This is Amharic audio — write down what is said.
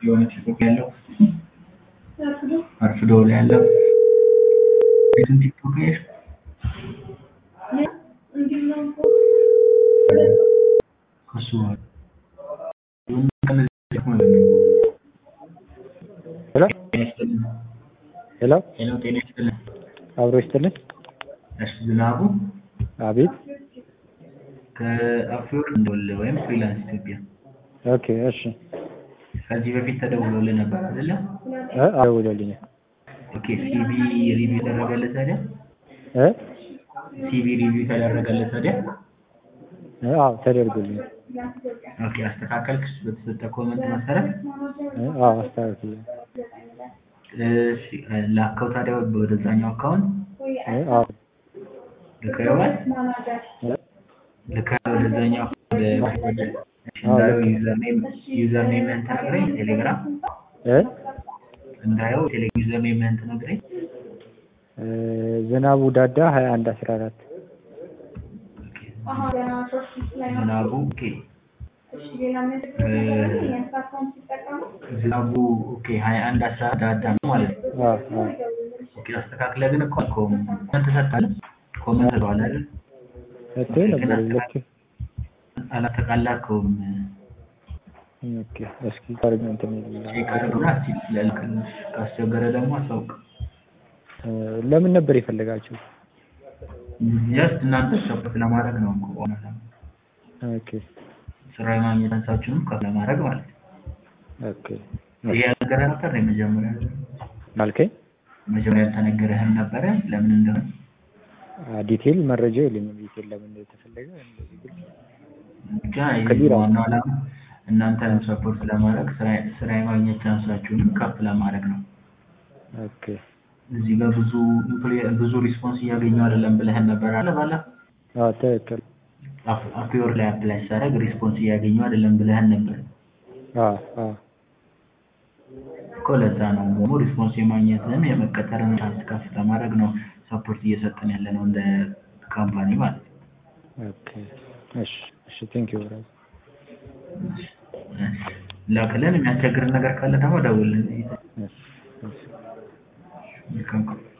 ስለሆነ ቲክቶክ ያለው አርፍዶ ላይ ያለው ቤቱን ቲክቶክ ያሽ ከሱ ሄሎ ሄሎ ሄሎ ጤና ይስጥልን። አብሮ ይስጥልን። እሺ ዝናቡ አቤት። ከአፍሪወርክ እንደወለ ወይም ፍሪላንስ ኢትዮጵያ ኦኬ እሺ። ከዚህ በፊት ተደውሎልህ ነበር አይደለ? እ አደውሎልኛል። ኦኬ ሲቪ ሪቪው ተደረገልህ ታዲያ? እ ሲቪ ሪቪው ተደረገልህ ታዲያ? እ አዎ ተደርጎልኛል። ኦኬ አስተካከልክስ በተሰጠ ኮመንት መሰረት? እ አዎ አስተካክላለሁ። እሺ ላከው ታዲያ ወደዛኛው አካውንት እ አዎ ልከኸዋል? እ ልከኸው ወደዛኛው ወደ ወደ እንዳየው ዩዘርኔም ዩዘርኔምህን ትነግረኝ ቴሌግራም እ እንዳየው ቴሌ ዩዘርኔምህን ትነግረኝ እ ዝናቡ ዳዳ ሀያ አንድ አስራ አራት ዝናቡ ኦኬ ዝናቡ ኦኬ ሀያ አንድ አስራ ዳዳ ነው ማለት ነው። አዎ አዎ ኦኬ አስተካክለህ ግን እኮ አልከውም። ኮመንት ሰጥተሃል? ኮመንት ብለዋል አይደል? ሰጥቶ ነበር ሁለት አላጠቃላከውም። ኦኬ እስኪ ታርግ እንትን ይላል። ቼክ አድርግና እስኪ ለልክል ካስቸገረ ደግሞ አሳውቅ። እ ለምን ነበር የፈለጋችሁ? ጀስት እናንተ ሰፖርት ለማድረግ ነው እኮ ዋና ዓላማው። ኦኬ ስራ የማግኘት አንሳችሁንም ከፍ ለማድረግ ማለት ነው። ኦኬ ይሄ ያልነገረህ ነበር የመጀመሪያ አልከኝ? መጀመሪያ ያልተነገረህም ነበረ ለምን እንደሆነ ዲቴል መረጃ የለኝም። ዲቴል ለምን እንደተፈለገ እንደዚህ ግልጽ ብቻ ይሄ ከቢራ ዋናው ዓላማ እናንተንም ሰፖርት ለማድረግ ስራ ስራ የማግኘት ቻንሳችሁንም ከፍ ለማድረግ ነው። ኦኬ እዚህ ጋር ብዙ ኢምፕሎይ- ብዙ ሪስፖንስ እያገኘሁ አይደለም ብለህን ነበር አለ ባለፈው አዎ ትክክል። አፕ- አፕወርክ ላይ አፕላይ ሳደርግ ሪስፖንስ እያገኘሁ አይደለም ብለህን ነበር አዎ አዎ እኮ ለዛ ነው ደግሞ ሪስፖንስ የማግኘትንም የመቀጠርን ቻንስ ከፍ ለማድረግ ነው ሰፖርት እየሰጠን ያለ ነው እንደ ካምፓኒ ማለት ነው። ኦኬ እሺ እሺ ቴንክ ዩ ብራዘር። ላክልን የሚያስቸግርን ነገር ካለ ደግሞ ደውልልን። እሺ እሺ መልካም ቀን።